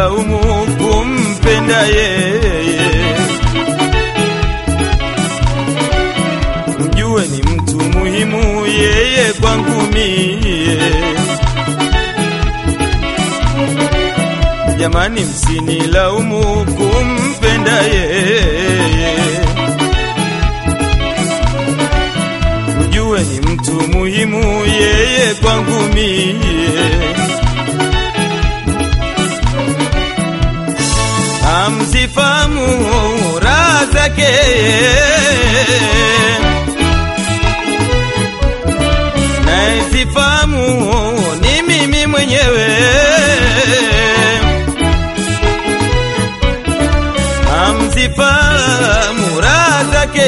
msinilaumu kumpenda yeye. Mjue ni mtu muhimu yeye kwangu mie. Jamani, msinilaumu kumpenda yeye. Mjue ni mtu muhimu yeye kwangu mie. Amsifamu raha zake naisifamu ni mimi mwenyewe. Amsifamu raha zake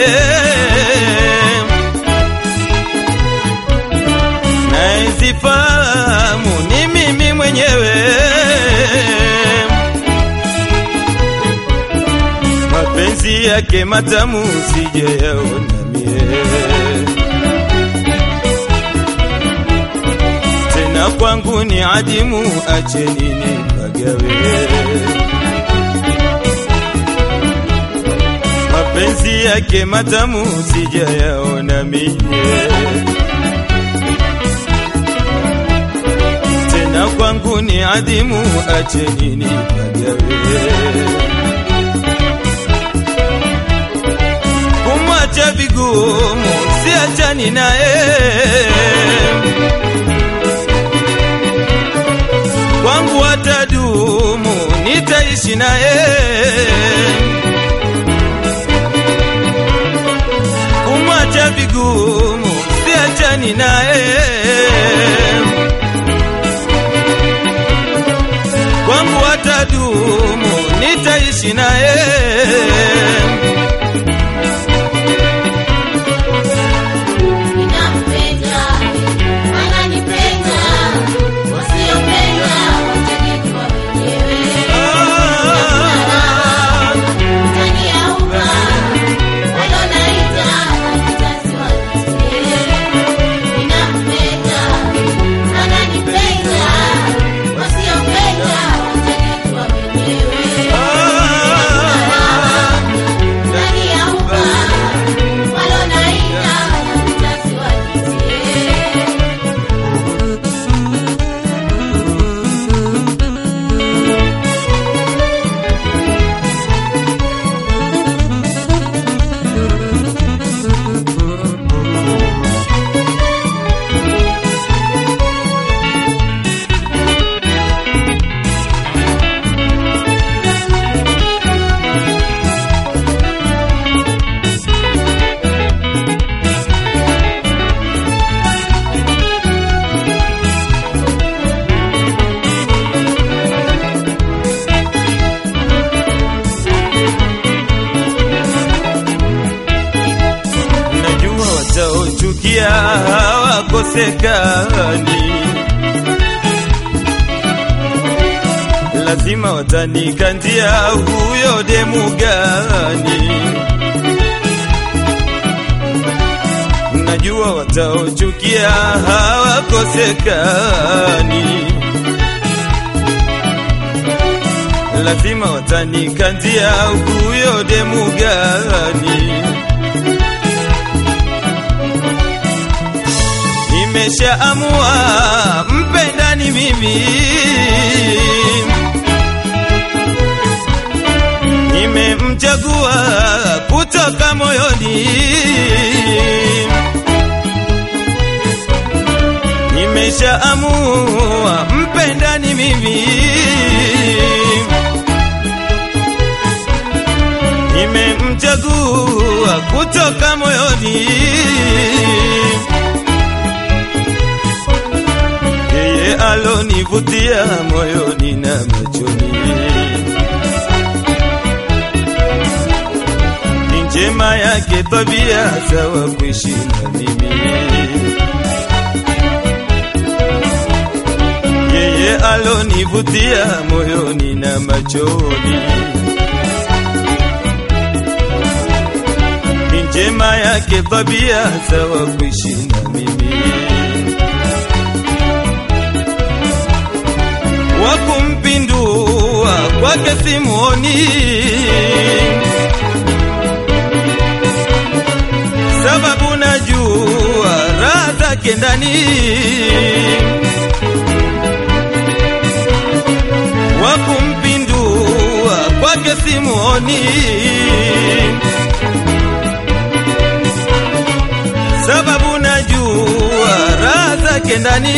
naisifamu ni mimi mwenyewe. mapenzi yake matamu sijayaona mie, tena kwangu ni adimu, acheni nipagawe. Mapenzi yake matamu sijayaona mie, tena kwangu ni adimu, acheni nipagawe. kumwacha vigumu, siachani naye. Kwangu atadumu, nitaishi naye. Kumwacha vigumu, siachani naye. Kwangu atadumu, nitaishi naye. Ninampenda, ananipenda, wasiopenda watajijua wenyewe. Ndani ya umma, walonaita wazazi wasikie. Ninampenda, ananipenda, wasiopenda watajijua wenyewe. Ndani ya umma, walonaita wazazi wasikie. najua wataochukia hawakosekani, lazima watanikandia huyo demu gani. Najua wataochukia hawakosekani, lazima watanikandia huyo demu gani. nimeshaamua mpenda ni mimi, nimemchagua kutoka moyoni, nimeshaamua mpenda ni mimi, nimemchagua kutoka moyoni yeye alonivutia moyoni na machoni, ni njema yake tabia sawa kuishi na mimi. Yeye alonivutia moyoni na machoni, ni njema yake tabia sawa kuishi na mimi. wa kumpindua kwake simuoni, sababu najua raha zake ndani, wakumpindua kwake simuoni, sababu najua raha zake ndani.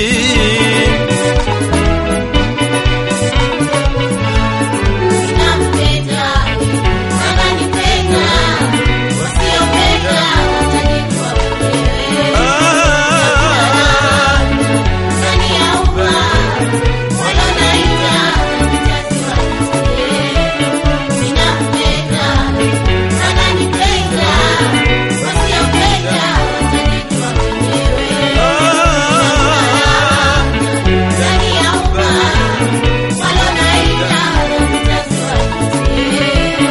Ninampenda, ananipenda, wasiopenda watajijua wenyewe. Ah, Ndani ya umma, walonaita mzazi wake. Ninampenda, ananipenda, wasiopenda watajijua wenyewe. ah, Ndani ya umma, walonaita mzazi wake.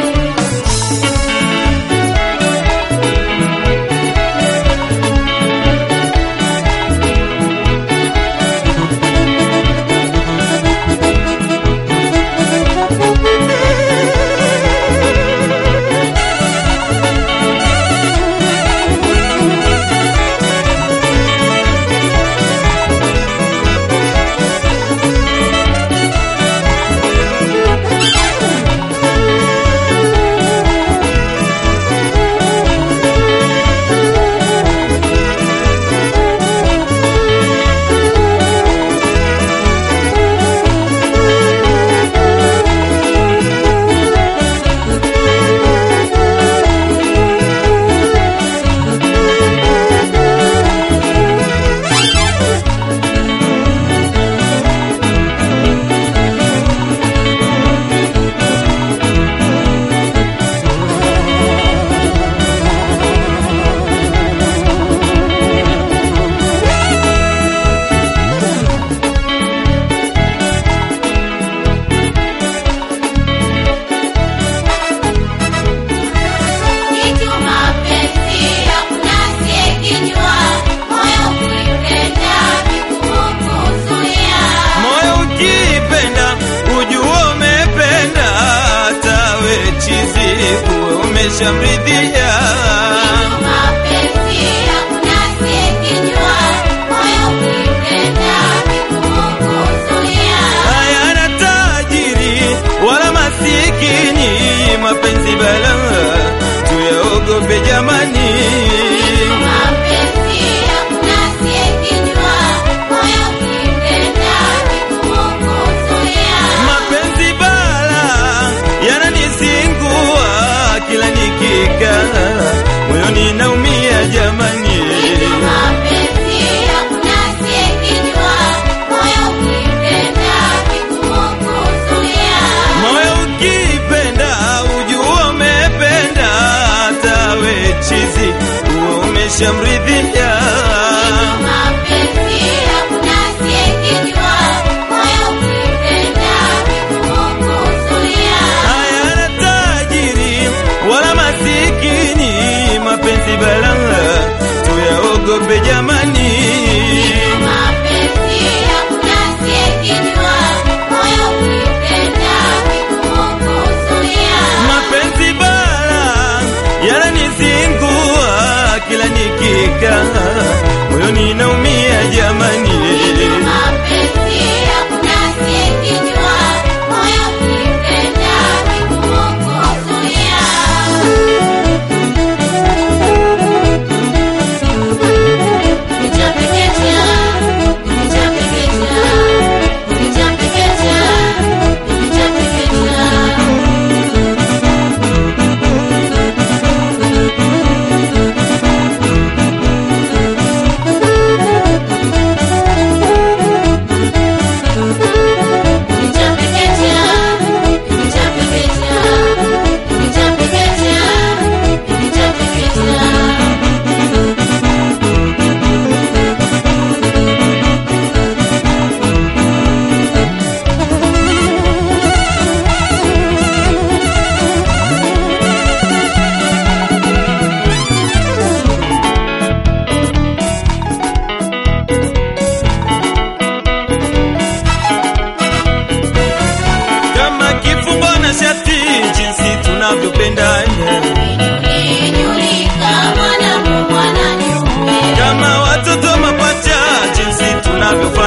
Kitu mapenzi hakuna asiyekijua, moyo ukipenda vigumu kuzuia. moyo ukipenda ujua umependa, hatawe chizi kuwe umeshamridhia. Kitu mapenzi hakuna asiyekijua, moyo ukipenda vigumu kuzuia. Hayana tajiri wala masikini, mapenzi balaa tuyaogope jamani. Kitu mapenzi hakuna asiyekijua, moyo ukipenda vigumu kuzuia. Mapenzi bala yananizingua, kila nikikaa moyoni naumia jamani. Mapenzi hakuna asiyekijua, moyo ukipenda vigumu kuzuia. Moyo ukipenda ujua umependa, hatawe chizi uwe umeshamridhia. Mapenzi hakuna asiyekijua, moyo ukipenda vigumu kuzuia. Hayana tajiri wala masikini, mapenzi balaa tuyaogope jamani. Mapenzi hakuna asiyekijua, moyo ukipenda vigumu kuzuia. Mapenzi bala yananizingua, kila nikikaa tupendane Nyulinyulika mwanangu mwananyume kama watoto mapacha jinsi tunavyofanya